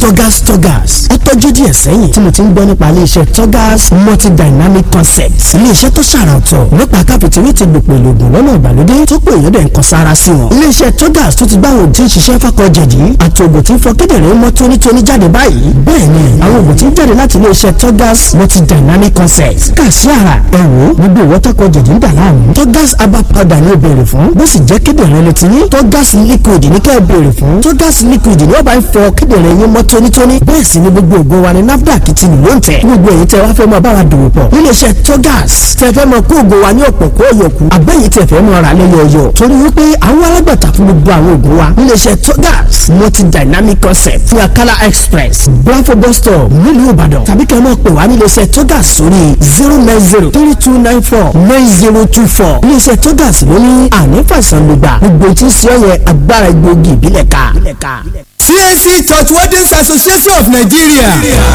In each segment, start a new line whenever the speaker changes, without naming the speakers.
Togas Togas ó tọ́jú díẹ̀ sẹ́yìn tí mo ti ń gbọ́ nípa iléeṣẹ́ Togas multidynamic concepts iléeṣẹ́ tó ṣàrà ọ̀tọ̀ nípa káfíntìrì ti gbòpò ìlògùn lọ́nà ìgbàlódé tó pé èèyàn dẹ̀ ń kan sára sí wọn. iléeṣẹ́ Togas tó ti gbá àwọn òtí ń ṣiṣẹ́ fákọ̀ jẹ̀dí àti ògùn tí ń fọ kíndìnrín mọ́ tónítóní jáde báyìí bẹ́ẹ̀ ni àwọn ògùn tí ń jáde láti iléeṣẹ́ Togas multidynamic concepts kà sí ara ẹ̀wò gbogbo ìwọ́tọ́kọ̀ jẹ̀dí ń dà láàmú Togas herbal powder ni ó béèrè fún bó sì jẹ́ kíndìnrín ló ti ní Togas liquid ní kẹ́ ẹ béèrè fún Togas liquid ni ó bá ń fọ kíndìnrín yín mọ́ tónítóní bẹ́ẹ̀ sì ni gbogbo ògùn wa ní NAFDAC ti nì ló ń tẹ̀ gbogbo èyí tẹ wá fẹ́ mọ báwa dòwò pọ̀ níléeṣẹ́ Togas tẹ fẹ́ mọ kó ògùn wa ní ọ̀pọ̀ kó yọkù àbẹ́yìí tẹ fẹ́ mọ ra lẹ́yọ̀ọ̀yọ̀ torí wípé àwọn alágbàtà fún gbogbo àwọn ògùn wa níléeṣẹ́ Togas multi dynamic concept ní Akala express Blanfo bus stop nílùú Ìbàdàn tàbí kẹ́ ẹ mọ̀ pé wá níléeṣẹ́ Togas sórí zero nine zero three two nine four nine zero two four níléeṣẹ́ Togas ló ní ànífàìsàn lùgbà gbogbo tí ń ṣe ọ̀yẹ́ agbára egbòogi ìbílẹ̀ ká.
CAC Church Wardens Association of Nigeria.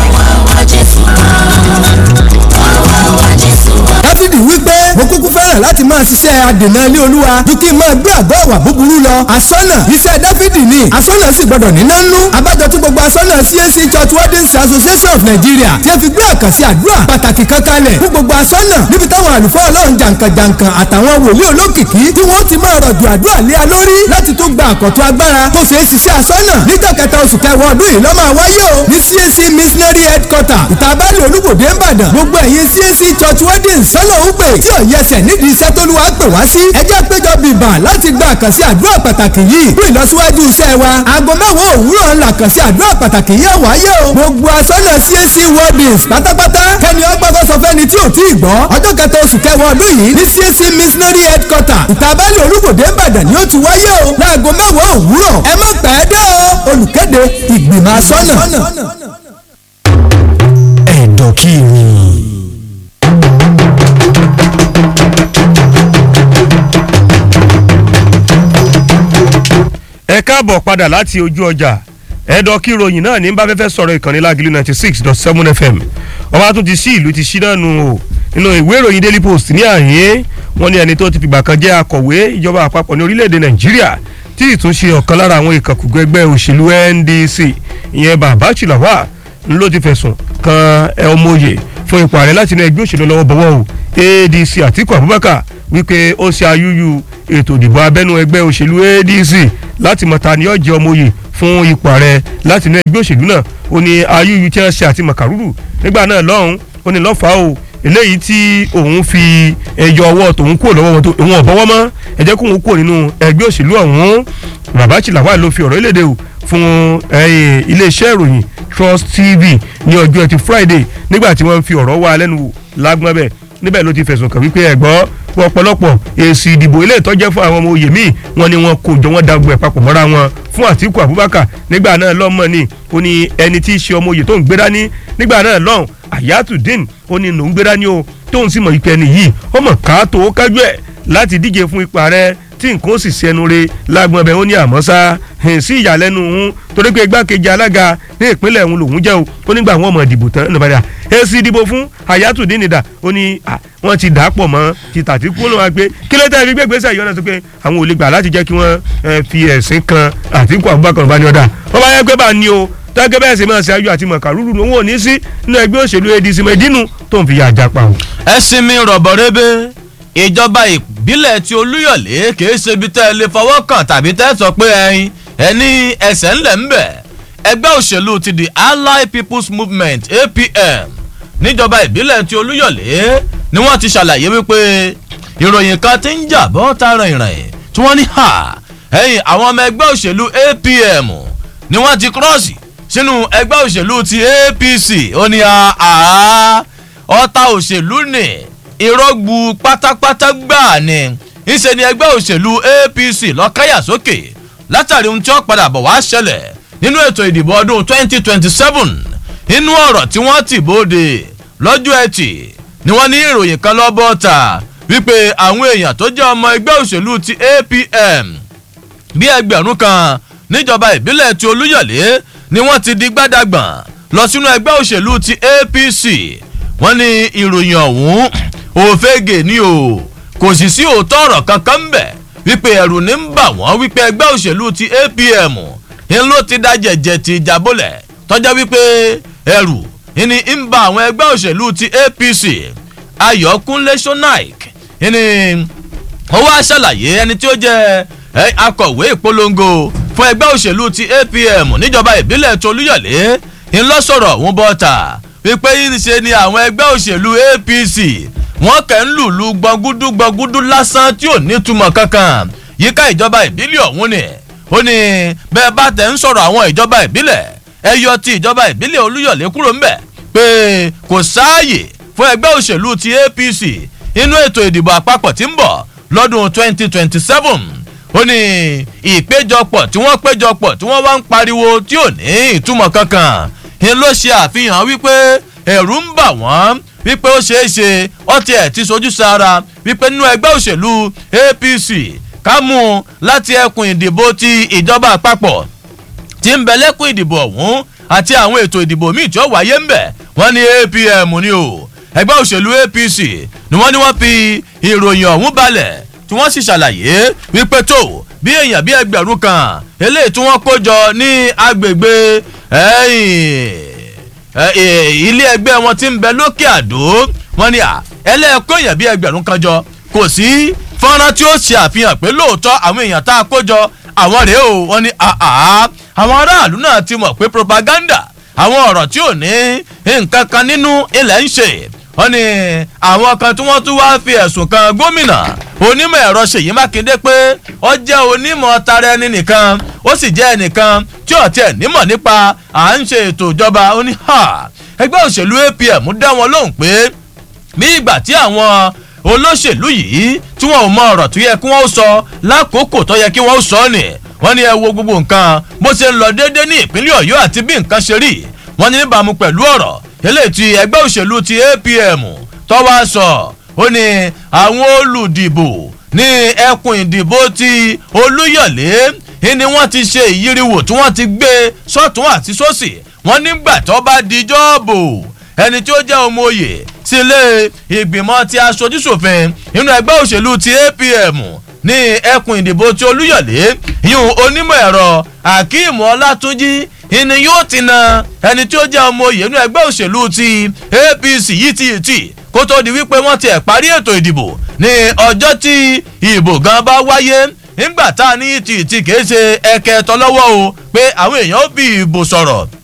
Dáfídì wípé mo kúkú fẹ́ràn láti máa ṣiṣẹ́ adènà ilé olúwa ju kí n máa gbé àgọ́ àwà búburú lọ. Àsọ́nà iṣẹ́ Dáfídì ni àsọ́nà sì gbọ́dọ̀ níná nú. Abájọ tí gbogbo àsọ́nà CAC Church Wardens Association of Nigeria ti fi gbé àkànṣe àdúrà pàtàkì kan kalẹ̀ fún gbogbo àsọ́nà níbi táwọn àlùfáà ọlọ́run jàǹkànjàǹkàn àtàwọn wòlíì olókìkí tí wọ́n ti máa rọ̀jò àdúrà lé a lórí láti tó gba àkọ́tún agbára tó ṣeé ṣiṣẹ́ àsọ́nà níjọ́ kẹta oṣù kẹwàá ọdún yìí ló máa wáyé o ní CAC missionary headquarter ìtàbálẹ̀ olúbòde ńbàdàn gbogbo ẹ̀yin CAC church wedding sọ́nà ń pè tí ò yẹsẹ̀ nídìí iṣẹ́ tó lùwà pè wá sí ẹjẹ́ péjọ bìbà láti gba àkànṣe àdúrà pàtàkì yìí fún ìlọsíwájú iṣẹ́ wa aago mẹ́wàá òwúrọ̀ ńlá àkànṣe àdúrà pàtàkì yìí wáyé o gbogbo asọ́nà CAC weddings pátápátá kẹ́ni ọgbọ́gbọ́ sọ fẹ́ni tí ò tí ì gbọ́ ọjọ́ kẹta oṣù kẹwàá ọdún yìí ní CAC missionary headquarter ìtàbálẹ̀ olúbòde ńbàdàn ni ó ti wáyé o láago mẹ́wàá òwúrọ̀ ẹ má pẹ́ dé o olùkéde ìgbìmọ̀ asọ́nà.
ẹ̀dọ̀ kí ni.
ẹ káàbọ̀ padà láti ojú ọjà ẹ̀dọ̀ kí ròyìn náà ní bá fẹ́fẹ́ sọ̀rọ̀ ìkànnì lágìlú ninety six dot seven fm ọba tún ti sí ìlú ti sí náà nù o nínú ìwé ìròyìn daily post ní àyè wọn ní ẹni tó ti fìgbà kan jẹ́ akọ̀wé ìjọba àpapọ̀ ní orílẹ̀-èdè nàìjíríà tí ìtúnṣe ọ̀kan lára àwọn ìkànkùgbọ́ ẹgbẹ́ òṣèlú ndc ìyẹn bàbá chìlàwà ló ti fẹ̀sùn kan ọmọye fún ipò ààrẹ láti inú ẹgbẹ́ òṣèlú lọ́wọ́ bọ̀wọ́ o adc àtiku abubakar wípé ó ṣe ayúyú ètò ìdìbò abẹ́nú ẹgbẹ́ òṣèlú adc láti mọ̀ta ni ọ̀jẹ̀ ọmọye fún ipò ààrẹ láti inú ẹgbẹ́ òṣèlú náà ó ní ayúyú tí wọ́n ṣe àti màkàrúrù nígbà náà lọ́hùn ó ní lọ́fàá o eléyìí tí òun fi ẹyọ ọwọ́ tòun kúrò lọ́wọ́ wọn tó òun ọ̀bọ̀wọ́ mọ́ ẹ jẹ́ kóun kúrò nínú ẹgbẹ́ òṣèlú ọ̀hún rabachi lawal ló fi ọ̀rọ̀ ìlédè o fún iléeṣẹ́ ìròyìn trust tv ní ọjọ́ ẹtì friday nígbà tí wọ́n fi ọ̀rọ̀ wá lẹ́nu wò lágbọ́n bẹ́ẹ̀ níbẹ̀ ló ti fẹ̀sùn kàn wípé ẹ̀gbọ́ ọ̀pọ̀lọpọ̀ èsì ìdìbò ilé ìtọ́jẹ́ fún àwọn ọmọ oyè míì wọn ni wọn kò jọ wọn dàgbò ẹ̀ papọ̀ mọ́ra wọn fún àtìkù abubakar nígbà náà lọ́mọ ni ó ní ẹni tí í ṣe ọmọ oyè tó ń gbé dání nígbà náà lọ́hùn ayatudeen ó ní lòún gbé dání o tóun sì mọ̀ ìpẹ́ nìyí ó mọ̀ ká tó kájú ẹ̀ láti díje fún ipò ààrẹ tí nǹkan ó sì ṣẹnu re lágbọn ọbẹ̀ ó ní àmọ́ sá sí ìyàlẹ́nu òun torí pé igbákejì alága ní ìpínlẹ̀ òun lòún jẹ́ o ó nígbà wọn mọ̀ ìdìbò tán ní ìbàdàn èsì ìdìbò fún Hayatuddin Nida ó ní wọ́n ti dà á pọ̀ mọ́ ti tàtí kú ló wá gbé kí ló tẹ́ fi gbé gbèsè ìyọ́nà tó pé àwọn ò lè gbà láti jẹ́ kí wọ́n fi ẹ̀sìn kan Àtíkù Abubakar bá ní ọ̀dà wọ́n bá yẹ pé bá ní o tẹ́gẹ́ bẹ́ẹ̀ sì máa ṣe ayọ̀ àti mọ̀kàrúrú òun ò ní sí nínú ẹgbẹ́ òṣèlú ADC mẹ́dínú tó ń fi yà jápa o.
ẹ sinmi rọ̀bọ̀ rebe ìjọba ìbílẹ̀ tí olúyọ̀lé kìí ṣe ibi tẹ́ ẹ lè fọwọ́ kàn tàbí tẹ́ ẹ sọ pé ẹyin ẹni ẹsẹ̀ ńlẹ̀ ń bẹ̀ ẹgbẹ́ òṣèlú ti the allied people's movement apm níjọba ìbílẹ̀ tí olúyọ̀lé ni wọ́n ti ṣàlàyé wípé ìròyìn kan ti ń jà bọ́ tààrà ìrìn tí wọ́n ní ha ẹ̀yìn àwọn ọmọ ẹgbẹ́ òṣèlú apm ni wọ́n ti kírọ́ọ̀sì sínú ẹgbẹ́ òṣèlú ti apc ó ní àá ọ̀tá òṣèlú ni ìrọ́gbù pátápátá gbáà ni ìṣe ni ẹgbẹ́ òṣèlú apc lọ́káyà sókè látàrí ohun tí ó padà bọ̀ wá ṣẹlẹ̀ nínú ètò ìdìbò ọdún 2027 nínú ọ̀rọ̀ tí wọ́n ti bóde lọ́jọ́ ẹtì ni wọ́n ní ìròyìn kan lọ́bọ̀ ta wípé àwọn èèyàn tó jẹ́ ọmọ ẹgbẹ́ òṣèlú ti apm bí ẹgbẹ̀rún kan níjọba ìbílẹ̀ ti olúyọ̀lé ni wọ́n ti di gbádàgbọ̀n lọ sínú ẹgbẹ́ òṣèlú ti apc wọ́n ní ìròyìn ọ̀hún òfegè ni o kò sì sí òótọ́ ọ̀rọ̀ kankan ń bẹ̀ wípé ẹ̀rù ní ń bà wọ́n wípé ẹgbẹ́ òṣèlú ti apm ń ló ti da jẹ̀jẹ̀ ti ìjàbọ̀lẹ̀ tọ́jọ́ wípé ẹrù ìní ń ba àwọn ẹgbẹ́ òṣèlú ti apc ayọ̀kúnlé sonaik ìní ó wá ṣàlàyé ẹni tí ó jẹ́ akọ̀wé ìpolongo fún ẹgbẹ́ òṣèlú ti apm níjọba ìbílẹ̀ tolúyọ̀lé ńlọ́sọ̀rọ̀ òun bọ́ta wípé ṣe ni àwọn ẹgbẹ́ òṣèlú apc wọ́n kẹ́ ń lùlù gbọ̀ngúdú gbọ̀ngúdú lásán tí ò nítumọ̀ kankan yíká ìjọba ìbílẹ̀ ọ̀hún ni ó ní bẹ́ẹ̀ bá tẹ̀ ń sọ̀rọ̀ àwọn ìjọba ìbílẹ̀ ẹ yọ ti ìjọba ìbílẹ̀ olúyọ̀lé kúrò ńbẹ̀ pé kò sáàyè fún ẹgbẹ́ òṣèlú ti apc inú ètò ìdìbò àpapọ̀ tí ń bọ̀ lọ́dún 2027 ó ní ìpéjọpọ̀ tí wọ́n péjọpọ̀ tí wọ́n wá ń pariwo tí ò ní ìtumọ̀ kankan ni ló ṣe àfihàn wípé ẹ̀rù ń bà wọ́n wípé ó ṣeé ṣe ọtí ẹ̀ ti sojú sára wípé nínú ẹgbẹ́ òṣèlú apc ká mú un láti ẹkùn ìdìbò ti ìjọba àpapọ̀ tí ń bẹ lẹ́kùn ìdìbò ọ̀hún àti àwọn ètò ìdìbò míì tí ó wáyé ń bẹ̀ wọ́n ní apm ni o ẹgbẹ́ òṣèlú apc ni wọ́n ní wọ́n fi ìròyìn ọ̀hún balẹ̀ tí wọ́n sì ṣàlàyé wípé tó bí èèyàn bí ẹgbẹ̀rún kan eléyìí tí wọ́n kó jọ ní agbègbè ilé ẹgbẹ́ wọn ti ń bẹ lókè àdó wọ́n ní ẹlẹ́ẹ̀kọ́ èèyàn bí ẹgbẹ̀rún kan jọ kò sí fọ́nrán tí ó ṣe àfihàn pé lóòótọ́ àwọn èèyàn tá a kó jọ àwọn rèé o wọ́n ní àwọn aráàlú náà ti mọ̀ pé propaganda àwọn ọ̀rọ̀ tí ò ní nǹkan kan nínú ilẹ̀ ń ṣe wọ́n ní àwọn kan tí wọ́n tún wá fi ẹ̀sùn kan gómìnà onímọ̀ ẹ̀rọ ṣèyí mákindé pé ó jẹ́ onímọ̀ tara ẹni nìkan ó sì jẹ́ ẹnìkan tí ò tiẹ̀ nímọ̀ nípa à ń ṣe ètò ìjọba ó ní ẹgbẹ́ òṣèlú apm dá wọn lóhùn pé bí ìgbà tí àwọn olóṣèlú yìí tí wọn ò mọ ọ̀rọ̀ tó yẹ kí wọ́n sọ lákòókò tó yẹ kí wọ́n sọ ni wọ́n ní ẹ wo gbogbo nǹkan bó ṣe ń lọ déédéé ní ìpínlẹ̀ ọ̀yọ́ àti bí nǹkan ṣe rí wọ́n ní níbàámu pẹ̀lú ọ̀rọ̀ eléyìí ti ẹgbẹ́ òṣèlú ti apm tó wá sọ ó ní àwọn olùdìbò ní ẹkùn ìdìbò ti olúyọ̀lé ni wọ́n ti ṣe ìyíriwò tí wọ́n ti gbé sọ́tún àti sósì wọ́n nígbà tó bá dijọ́ bò ẹni tí ó jẹ́ ọmọ òye sílé ìgbìmọ̀ ti aṣojúṣòfin nínú ẹgbẹ́ òṣèlú ti apm ní ẹkùn ìdìbò ti olúyọ̀lé yún onímọ̀ ẹ̀rọ akeem ọlátúnjì ìní yóò ti na ẹni tí ó jẹ́ ọmọ òye nínú ẹgbẹ́ òṣèlú ti apc yìí ti tì kó tó di wípé wọ́n ti ẹ̀ parí ètò ìdìbò ní ọjọ́ tí ìbò gan bá wáyé nígbà tá a ní tìtì kìí ṣe ẹkẹ tọlọ́wọ́ o pé àwọn èèyàn ó fi ìbò sọ̀rọ̀